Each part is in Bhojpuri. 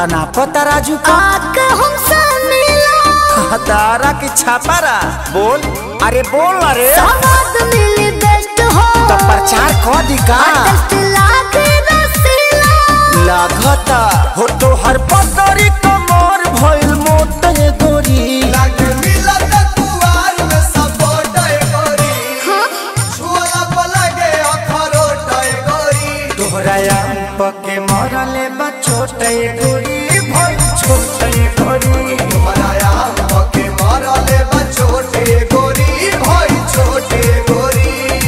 तना पता राजू का आके हमसे मिलो तारा की छापारा बोल अरे बोल अरे समाज मिली बेस्ट हो तो प्रचार कर दी का टेस्ट लागे रसीला लागता हो तो हर पतरी कमर भइल मोटे गोरी लागे मिलत कुवार में सपोर्ट करी छुअला पलगे अखरोट करी तोहरा आम पके मरले बा छोटे गोरी भइल छोटे गोरी हराया पके मारले बा छोटे गोरी भाई छोटे गोरी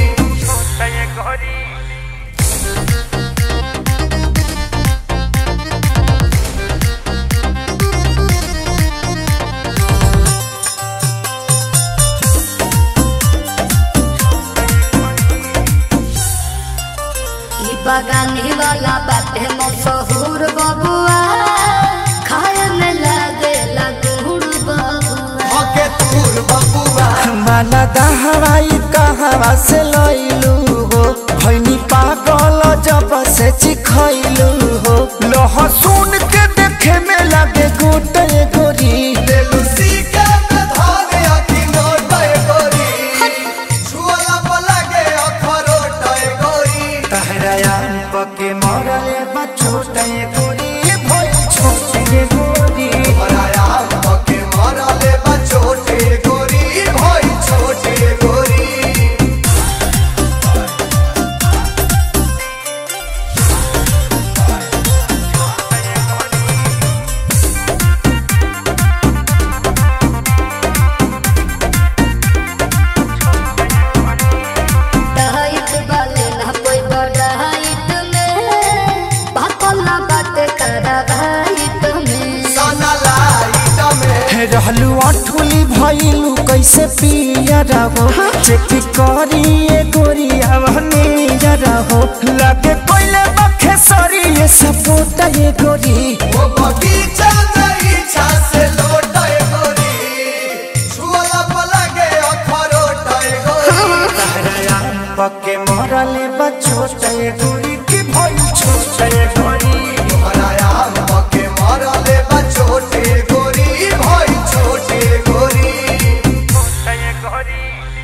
ई बगानी वाला बाटे मशहूर बबुआ खाए में लागे लगुड़ बबुआ हके तूर बबुआ माना दहवाई कहवा से लइलू हो भैनी पागल जब से चिखैलू हो लहसुन के देखे में लगे गोटे गोरी लेलुसी के में धारे अखी नोट करी छुअला पलगे अखरोट करी तहरा आम पके मरले बा छोटे गोरी भइल छोटे गोरी हराया पके मारले बा छोटे गोरी भाई छोटे गोरी डाइट वाले ना कोई बड़ाइट में भातला बाटे करा भाइट में सना लाइट में रहलू अठुली भइलू कैसे पिया रहो चेक करिए गोरिया बहनी रहो लगे कोइले बखे सरी ये सपोटा ये गोरी वो बगीचा में इच्छा से लोट गोरी छुअला पलगे अखरोट गोरी तहरा पके मरले बा छोटे गोरी की भइल छोटे गोरी हराया पके मारले बा छोटे गोरी भाई छोटे गोरी